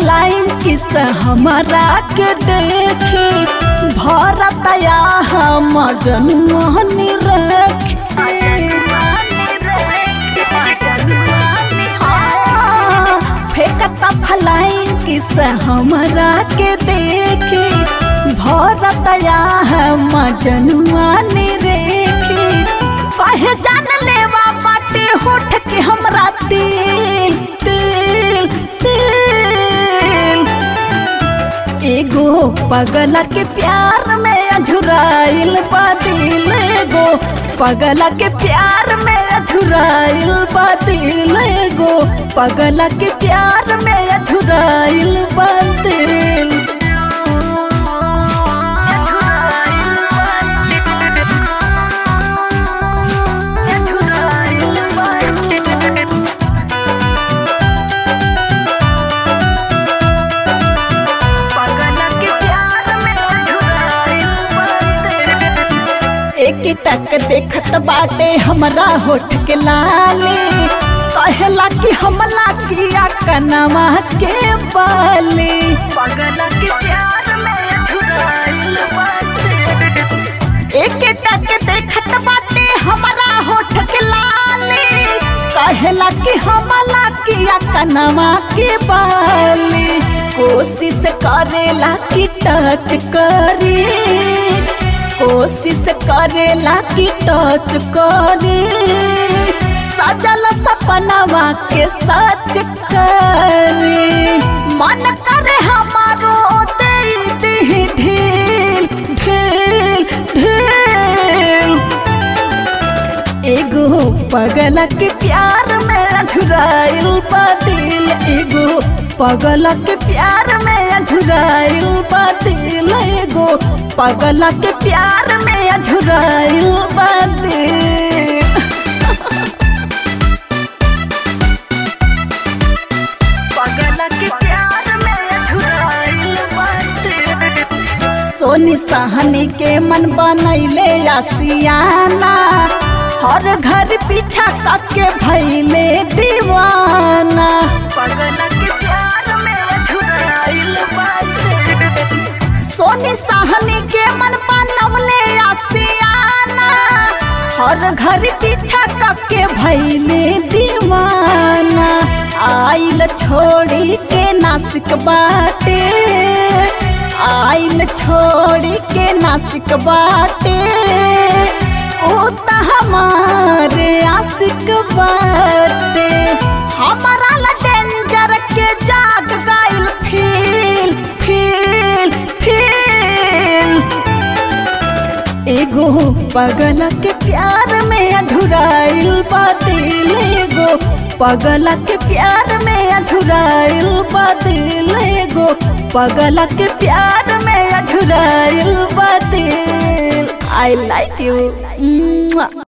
फलाइन किस हमारा के देखे भरतया हम जनुआनी फेंकता फलाइन किस हमारा के देखे भरतया हम जनुआनी रेखे कहे जान लेवा बाटे होठ के हमरा तिल तिल तिल एगो पगला के प्यार में अझुराइल बादिल एगो पगला के प्यार में अझुराइल बादिल एगो पगला के प्यार में अझुराइल बादिल एक टक देखत बाटे हमरा होठ के लाले कहला कि हमला किया कनमा के बाले पगला के प्यार में झुराइल बाटे एक टक देखत बाटे हमरा होठ के लाले कहला कि हमला किया कनमा के बाले कोशिश करेला कि टच करे कोशिश करेला कि टच करे सजल सपनवा के सच करे मन करे हमारो दे दे ढील ढील ढील एगो पगला के प्यार में झुराइल बातिल एगो पगला के प्यार में झुराइल बातिल एगो पगला के प्यार में झुराइल बातिल पगला के प्यार में झुराइल बातिल सोनी सहनी के मन बनैले आसियाना हर घर पीछा के भैले दीवाना पगला के प्यार में झुराइल सोनी सहनी के मन बनवले आसियाना हर घर पीछा के भैले दीवाना आइल छोड़ी के नासिक बाटे आइल छोड़ी के नासिक बाटे ओ त हमारे आशिक बाटे हमारा ला डेंजर के जाग गइल फील फील फील एगो पगला के प्यार में अधुराइल बातिल एगो पगला के प्यार में अधुराइल बातिल एगो पगला के प्यार में अधुराइल बातिल आई लाइक यू